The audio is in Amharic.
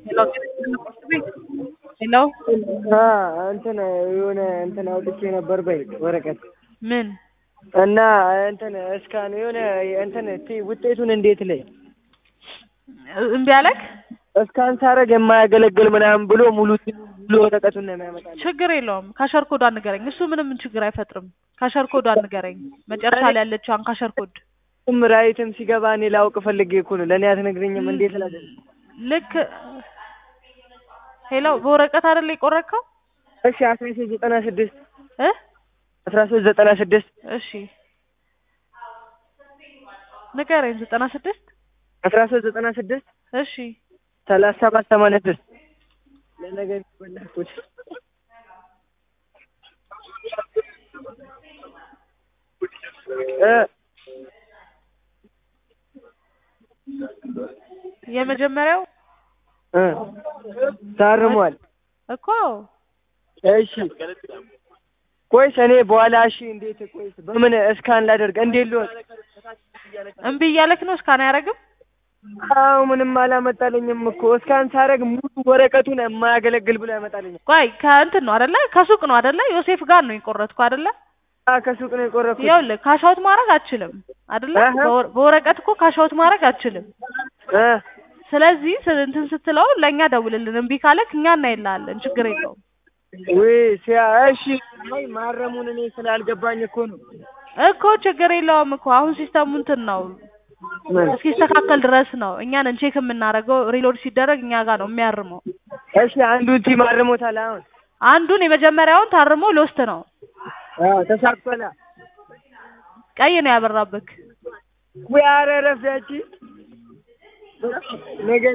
ሄሎ እንትን የሆነ እንትን አውጥቼ ነበር በይ ወረቀት ምን እና እንትን እስካን የሆነ እንትን ቲ- ውጤቱን እንዴት ላይ እምቢ አለክ? እስካን ሳረግ የማያገለግል ምናምን ብሎ ሙሉ ሙሉ ወረቀቱን ነው የሚያመጣልኝ። ችግር የለውም። ካሸር ኮዷን ንገረኝ። እሱ ምንም ችግር አይፈጥርም። ካሸር ኮዷን ንገረኝ። መጨረሻ ላይ ያለችዋን ካሸር ኮድ እሱም ራይትም ሲገባ እኔ ላውቅ ፈልጌ እኮ ነው። ለእኔ አትነግረኝም እንዴት ላደርግ? ልክ ሄሎ፣ በወረቀት አይደል የቆረጥከው? እሺ አስራ ሶስት ዘጠና ስድስት እ አስራ ሶስት ዘጠና ስድስት እሺ ንገረኝ። ዘጠና ስድስት አስራ ሶስት ዘጠና ስድስት እሺ ሰላሳ ሰባት ሰማንያ ስድስት ለነገ የሚበላኩት እ የመጀመሪያው እ ታርሟል። እኮ እሺ ቆይስ እኔ በኋላ እሺ እንዴት ቆይስ በምን እስካን ላደርግ እንዴት ልወቅ? እምቢ እያለክ ነው። እስካን አያደርግም። አዎ ምንም አላመጣልኝም እኮ እስካን ሳረግ ሙሉ ወረቀቱን የማያገለግል ብሎ ያመጣልኛል። ቆይ ከእንትን ነው አይደለ? ከሱቅ ነው አይደለ? ዮሴፍ ጋር ነው የቆረጥኩ አይደለ? አ ከሱቅ ነው የቆረኩት። ይኸውልህ ካሻውት ማድረግ አትችልም አይደለ? አሀ። በወረ- በወረቀት እኮ ካሻውት ማድረግ አትችልም። እ ስለዚህ ስ- እንትን ስትለው ለእኛ ደውልልን። እምቢ ካለክ እኛ እናይልሃለን። ችግር የለውም ወይ ሲያ እሺ አይ ማረሙን እኔ ስላልገባኝ እኮ ነው። እኮ ችግር የለውም እኮ አሁን ሲስተሙ እንትን ነው ምን? እስኪስተካከል ድረስ ነው እኛን ቼክ የምናደርገው። ሪሎድ ሲደረግ እኛ ጋር ነው የሚያርመው። እሺ አንዱን ቲም አርሞታል። አሁን አንዱን የመጀመሪያውን ታርሞ ሎስት ነው አዎ ተሳክቷል። ቀይ ነው ያበራብክ። ወይ ኧረ እረፍ ያቺ ነገ